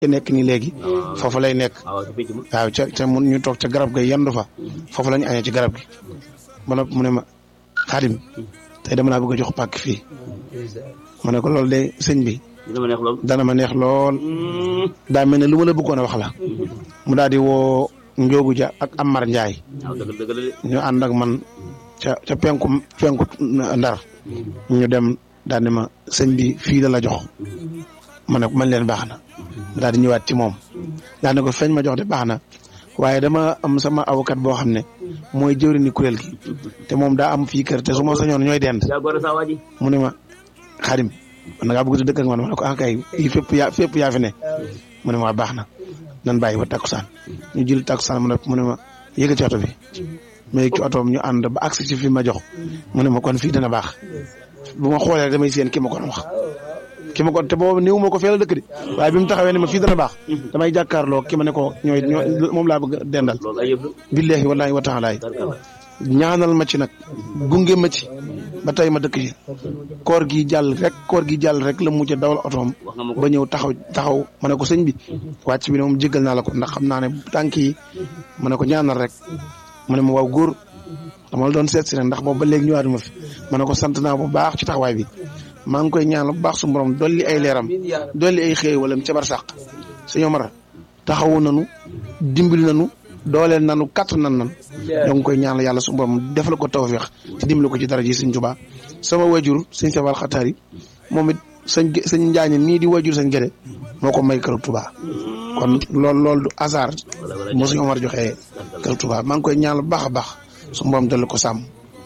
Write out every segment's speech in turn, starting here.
ci nekk nii léegi foofu lay nekk waaw ca ca mun ñu toog ca garab ga yendu fa foofu la ñu añee ci garab gi ba noppi mu ne ma xaadim tey dama laa bëgg a jox pàkk fii ma ne ko loolu de sëñ bi dana ma neex lool daa mel ne lu ma la bëggoon a wax la mu daal di woo Njóogu Ja ak Amar Njaay ñu ànd ak man ca ca penku penku ndar ñu dem daal ne ma sëñ bi fii la la jox ma ne man leen baax na daal di ñëwaat ci moom daal ne ko feeñ ma jox de baax na waaye dama am sama avocat boo xam ne mooy jëwriñu kuréel gi te moom daa am fii kër te su ma sañoon ñooy dend mu ne ma xaadim man da ngaa bëgg dëkk ak man ma ne ko ah kay fii fépp yaa fépp yaa fi ne mu ne ma baax na nan bàyyi ba takkusaan ñu jël takkusaan mu ne mu ne ma yëgal ci oto bi mais ci otoom ñu ànd ba agsi ci fi ma jox mu ne ma kon fii dana baax bu ma xoolee damay seen ki ma kon wax ki ma kon te boobu néew ma ko fee la dëkk de waaye bi mu taxawee ne ma fii dana baax damay jàkkaarloo ki ma ne ko ñooy ñooy moom laa bëgg dendal billahi wallahi wa taalaay ñaanal ma ci nag gunge ma ci ba tey ma dëkk ci koor gi jàll rek koor gi jàll rek la mujj dawal otoom ba ñëw taxaw taxaw ma ne ko sëñ bi wàcc bi ne moom jéggal naa la ko ndax xam naa ne tànk yi ma ne ko ñaanal rek mu ne ma waaw góor dama la doon seet si rek ndax boobu ba léegi ñëwaat ma fi ma ne ko sant naa bu baax ci taxawaay bi maa ngi koy ñaanal bu baax su borom dolli ay leeram dolli ay xëy wala ca bar sàq sëñ Omar taxawu nanu dimbali nanu dooleel nanu kàtt nan nan ñoo ngi koy ñaanal yàlla su borom defal ko tawfeex te dimbali ko ci dara ji sëñ Tuubaa sama wajur sëñ Sabal Xataar yi moom it sëñ sëñ Njaañ mii di wajur sëñ Gede moo ko may kër Tuubaa kon loolu loolu du hasard moo sëñ Omar joxee kër Tuubaa maa ngi koy ñaanal bu baax a baax su borom dolli ko sàmm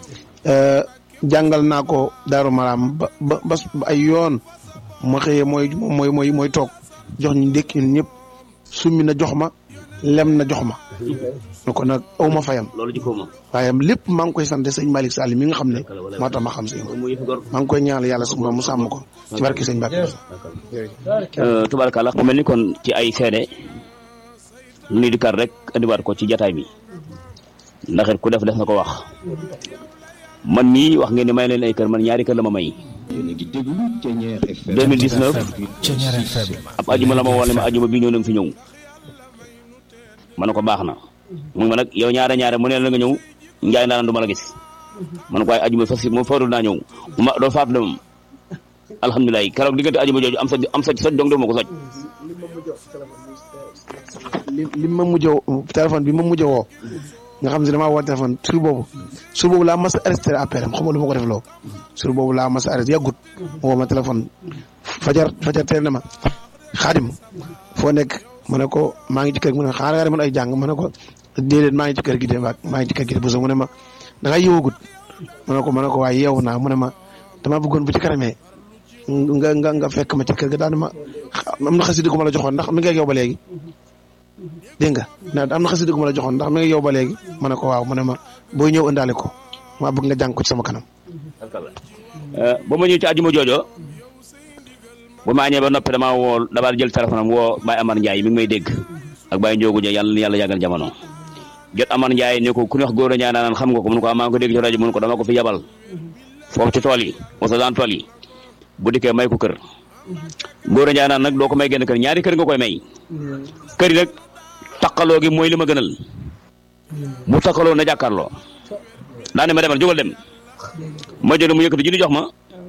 jàngal naa ko Daaru Maraam ba ba ba ay yoon ma xëyee mooy mooy mooy mooy toog jox ñu ndékki ñun ñëpp summi na jox ma lem na jox ma ne ko nag aw ma fayam waaye lépp maa ngi koy sant sëñ Malick Sall mi nga xam ne moo tax ma xam sëñ maa ngi koy ñaanal yàlla su mu sàmm ko ci barke sëñ Mbacke tubaarkàlla mu mel ni kon ci ay seede lu ñuy dikkaat rek andiwaat ko ci jataay bi ndax it ku def def na ko wax man mii wax ngeen ne may leen ay kër man ñaari kër la ma may 2019 ab ajuma la ma woo ne ma ajuma bii ñëw na nga fi ñëw ma ne ko baax na mu ma nag yow ñaare ñaare mu ne la nga ñëw njaay ndaanaan du ma la gis ma ne ko waaye ajuma fas moom faru naa ñëw ma doo faatu de moom alhamdulilah keroog diggante ajuma jooju am sa am sa soj dong de ma ko soj li ma mujj téléphone bi ma mujj woo nga xam ne damaa woo téléphone sur boobu sur boobu laa mas a arrêté appel am xam nga lu ma ko def loo sur boobu laa mas a arrêté yàggut woo ma téléphone fajar fajar teel na ma xaadim foo nekk ma ne ko maa ngi ci kër gi mu ne xaaral nga demoon ay jàng ma ne ko déedéet maa ngi ci kër gi de maa ngi ci kër gi de bu mu ne ma da nga yeewagut ma ne ko ma ne ko waaye yeewu naa mu ne ma damaa bëggoon bu ci kanamee nga nga nga fekk ma ci kër ga daal ma am na xasida gu ma la joxoon ndax mi ngi ak yow ba léegi dégg nga am na xasida gu ma la joxoon ndax mi ngi yow ba léegi ma ne ko waaw mu ne ma booy ñëw indaale ko maa bëgg nga jàng ko ci sama kanam. ba ma ñëw ci àjjuma joojo ba ma añee ba noppi damaa woo damaa jël téléphone am woo Baye Amar Ndiaye mi ngi may dégg ak Baye Ndiogu Dia yàlla na yàlla yàggal jamono jot Amar Ndiaye ne ko ku ñu wax góor a ñaa naan xam nga ko mun ko maa ngi ko dégg ci rajo mun ko dama ko fi yabal foofu ci tool yi wasa daan tool yi bu dikkee may ko kër góor a ñaa naan nag doo ko may genn kër ñaari kër nga koy may kër yi nag takkaloo gi mooy li ma gënal bu takkaloo na jàkkaarloo daa ne ma demal jógal dem ma jël mu yëkkati junni jox ma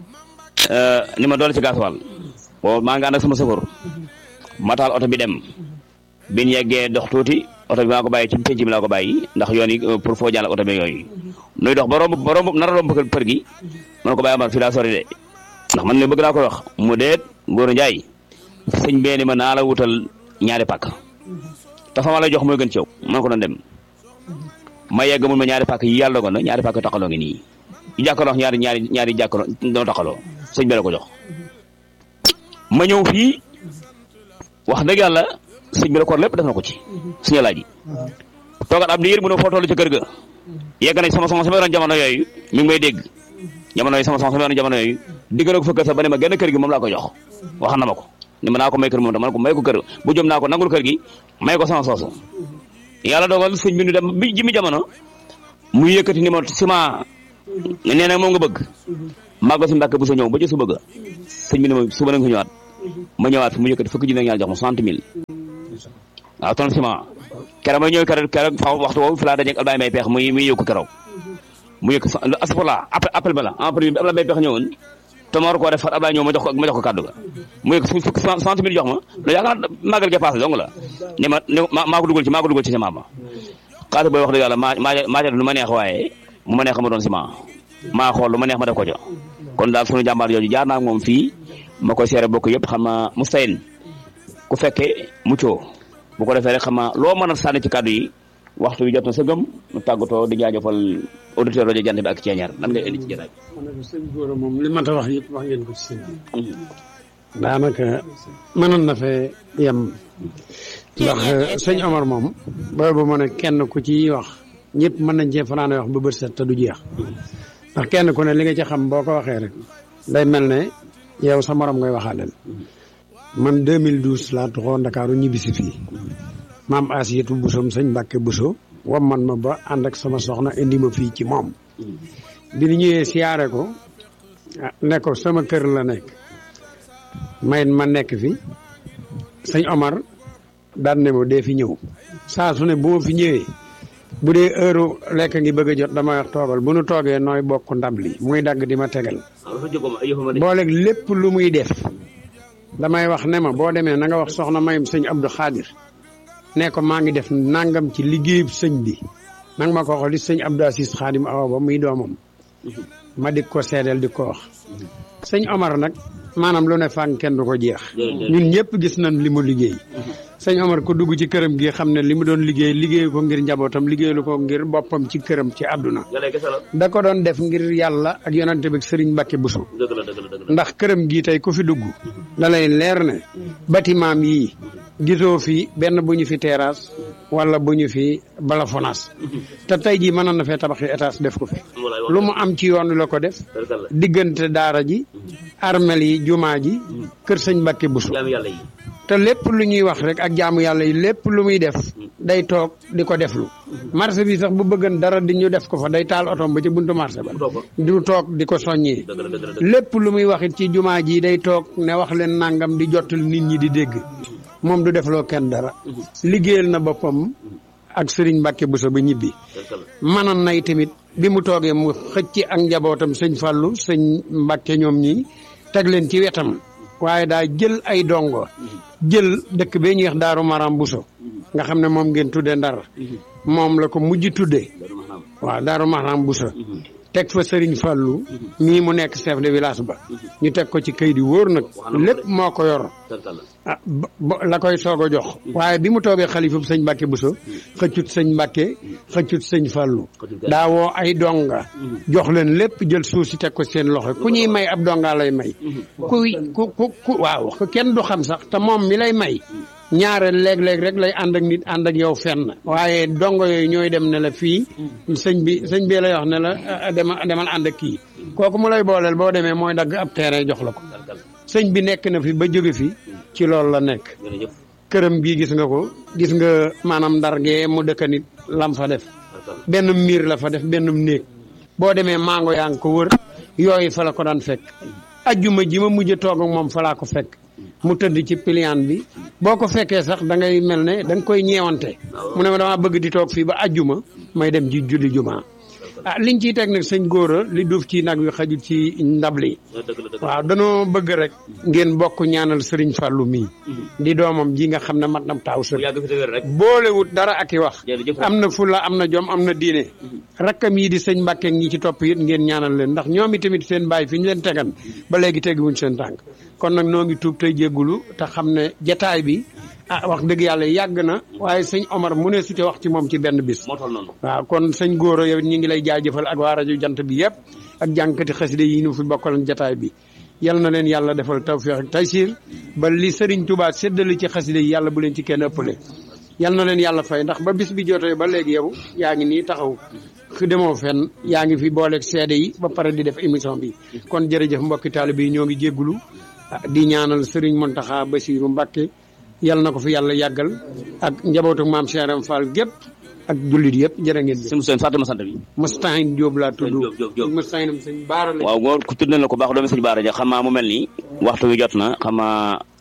ni ma doole ci gasoil boobu maa ngi ànd ak sama sëfoor ma taal oto bi dem biñ yeggee dox tuuti oto bi maa ko bàyyi ci penc mi laa ko bàyyi ndax yoon yi pour foo jàll oto bi yooyu nuy dox ba romb ba romb nar a romb kër gi man ko bàyyi amar fii laa sori de ndax man ne bëgg naa ko wax mu deet Ngor Njaay sëñ bee ni ma naa la wutal ñaari pàkk te fa ma lay jox mooy gën ci yow man ko doon dem ma yegg mun ma ñaari pàkk yi yàlla dogoon na ñaari pàkk taxaloo ngi nii yu jàkkaloo ñaari ñaari ñaari jàkkaloo doo taxaloo sëñ bi la ko jox ma ñëw fii wax dëgg yàlla sëñ bi la koor lépp def na ko ci suñu laaj yi toogat ab diir mu ne foo toll ci kër ga yegg nañ sama sama sama yoroon jamono yooyu mi ngi may dégg jamono yi sama sama sama yoroon jamono yooyu digg na ko fa kër sax ba ne ma genn kër gi moom laa ko jox wax na ma ko ni ma naa ko may kër moom tam ma ne ko may ko kër bu jëm naa ko nangul kër gi may ko sama soosu yàlla dogal sëñ bi ñu dem bi jimi jamono mu yëkkati ni ma ciment nee na moom nga bëgg màggal si mbàkk bu sa ñëw ba ci su bëgg sëñ bi ne ma suba na nga fi ñëwaat ma ñëwaat fi mu yëkkati fukki junne ñaar jox ma soixante mille waaw tonne ciment keroog ma ñëw keroog keroog fa waxtu woowu fi laa dajeeg Albaye Mbaye Peex muy muy yëkku keroog mu yëkk asafurla appel appel ba la en premier bi Ablaye Mbaye Peex ñëwoon te ma war koo def far Ablaye ñëw ma jox ko ma jox ko kàddu ga mu yëkk fukki soixante mille jox ma lu yaakaar màggal ga passé dong la ni ma ni maa ko dugal ci maa ko dugal ci ciment ma xaalis booy wax dëgg yàlla maa maa maa lu ma neex waaye mu ma neex ma doon ciment maa xool lu ma neex ma def ko ca kon daal sunu jàmbaar jooju jaar naa moom fii ma koy seere bokk yëpp xam nga mustayin ku fekkee muccoo bu ko defee rek xam nga loo mën a sànni ci kàddu yi waxtu bi jot na sa gëm mu tàggatoo di jaajëfal auditeur rajo jant bi ak ceeñaar lan ngay indi ci jotaay ma ne ko sëñ Gora moom li ma ta wax yëpp wax ngeen ko ci sëñ bi daanaka mënoon na fee yem ndax sëñ Omar moom boobu ma ne kenn ku ci wax ñëpp mën nañ cee fanaane wax ba bët set te du jeex ndax kenn ku ne li nga ci xam boo ko waxee rek day mel ne yow sa morom ngay waxaaleel man 2012 laa tuxoo Ndakaaru ñibbisi fii maam Asiyatu Busoom sëñ Mbàkke Buso wam man ma ba ànd ak sama soxna indi ma fii ci moom bi ñu ñëwee siyaare ko ne ko sama kër la nekk mayit ma nekk fi sëñ Omar daan ne ma dee fi ñëw saa su ne bu ma fi ñëwee bu dee heure lekk ngi bëgg a jot dama wax toogal bu nu toogee nooy bokk ndab li muy dagg di ma tegal booleeg lépp lu muy def damay wax ne ma boo demee na nga wax soxna mayum sëñ Abdou Khadir ne ko maa ngi def nangam ci liggéeyub sëñ bi nanga ma ko wax li sëñ Abdou Assis Khadim awa ba muy doomam ma di ko seedeel di ko wax sëñ Omar nag maanaam lu ne fànn kenn du ko jeex ñun ñëpp gis nañ li mu liggéey sëñ Omar ko dugg ci këram gi xam ne li mu doon liggéey liggéeyu ko ngir njabootam liggéeyu ko ngir boppam ci këram ci àdduna da ko doon def ngir yàlla ak yonante bi Sëriñ Mbàkke Buso ndax këram gii tey ku fi dugg da lay leer ne bâtiment yii gisoo fi benn bu ñu fi terrasse wala bu ñu fi balafonaas te tey jii mënoon na fee tabaxi étage def ko fi lu mu am ci yoon la ko def diggante daara ji armel yi jumaa ji kër sëñ Mbàkke Buso te lépp lu ñuy wax rek ak jaamu yàlla yi lépp lu muy def day toog di ko deflu marché bi sax bu bëggan dara di ñu def ko fa day taal otom ba ci buntu marché ba du toog di ko soññee lépp lu muy wax it ci jumaa ji day toog ne wax leen nangam di jottal nit ñi di dégg moom du defloo kenn dara liggéeyal na boppam ak sëriñ Mbàkke Buso ba ñibbi manan nay tamit bi mu toogee mu xëcc ak njabootam sëñ Fàllu sëñ Mbàkke ñoom ñi teg leen ci wetam waaye daa jël ay dongo jël dëkk bee ñuy wax Daaru Maram Buso nga xam ne moom ngeen tuddee Ndar moom la ko mujj tuddee waaw Daaru Maram Buso teg fa Sëriñ Fàllu mii mu nekk chef de village ba ñu teg ko ci kayit yi wóor nag lépp moo ko yor ah la koy soog a jox waaye bi mu toogee xalifa sëñ Mbàkke Buso xëccut sëñ Mbàkke xëccut sëñ Fàllu daa woo ay donga jox leen lépp jël suuf si teg ko seen loxo ku ñuy may ab donga lay may kuy ku ku ku waaw kenn du xam sax te moom mi lay may ñaare léeg-léeg rek lay ànd ak nit ànd ak yow fenn waaye dongo yooyu ñooy dem ne la fii sëñ bi sëñ bi lay wax ne la demal demal ànd ak kii kooku mu lay booleel boo demee mooy dagg ab terrain jox la ko sëñ bi nekk na fi ba jóge fi ci loolu la nekk këram gii gis nga ko gis nga maanaam ndar gee mu dëkk nit lam fa def benn miir la fa def benn néeg boo demee mango yaa ngi ko wër yooyu fa la ko daan fekk ajjuma ji ma mujj toog ak moom fa laa ko fekk mu tëdd ci piliyaan bi boo ko fekkee sax da ngay mel ne da nga koy ñeewante mu ne ma damaa bëgg di toog fii ba ajjuma may dem ji julli juma ah liñ ciy teg nag sëñ góora li duuf ci nag wi xajul ci ndab li waaw danoo bëgg rek ngeen bokk ñaanal sëriñ Fàllu mii di doomam ji nga xam ne mat nam taaw sër boolewut dara ak i wax am na fulla am na jom am na diine rakkam yi di sëñ Mbàkke ñi ci topp it ngeen ñaanal leen ndax ñoom itamit seen bàyyi fi ñu leen tegan ba léegi tegiwuñ seen tànk kon nag noo ngi tuub tey jéggulu te xam ne jataay bi ah wax dëgg yàlla yàgg na waaye sëñ Omar mu ne su ci wax ci moom ci benn bis waaw kon sëñ Góora yow ñi ngi lay jaajëfal ak waa rajo jant bi yëpp ak jànkati xaside yi ñu fi bokkaloon jataay bi yal na leen yàlla defal tawfiix ak taysiir ba li Sëriñ Tuubaa séddale ci xaside yi yàlla bu leen ci kenn ëppale yal na leen yàlla fay ndax ba bis bi jotee ba léegi yow yaa ngi nii taxaw fi demoo fenn yaa ngi fi booleeg seede yi ba pare di def émission bi kon jërëjëf mbokki taalibe yi ñoo ngi jéggulu di ñaanal Sëriñ Muntaxa Basiiru Mbàkke yal na ko fi yàlla yàggal ak njabootu maam Cheikh Ibra Fall gépp ak jullit yëpp jërë ngeen jëf. sëñ Moussa fàtte ma sant bi. Moustahine Diop laa tudd. Diop Diop Diop Moustahine sëñ Baara la. waaw góor ku tudd na la ko baax doomi sëñ Baara ja xam naa mu mel ni waxtu wi jot na xam naa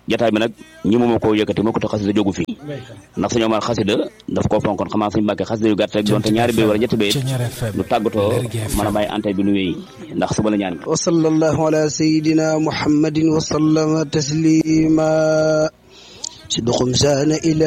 jataay bi nag ñi moom koo yëkkati moo ko te xasida jógu fi ndax suñu Omar xasida daf koo fonkoon xamaa suñu mbàkkee xasida yu gàtt rek doonte ñaari bay wala ñetti bay lu tàggatoo mën a bàyyi antay bi nu wéy ndax suba la ñaan wa sallallahu ala sayidina muhammadin wa sallama taslima sidqum saana ila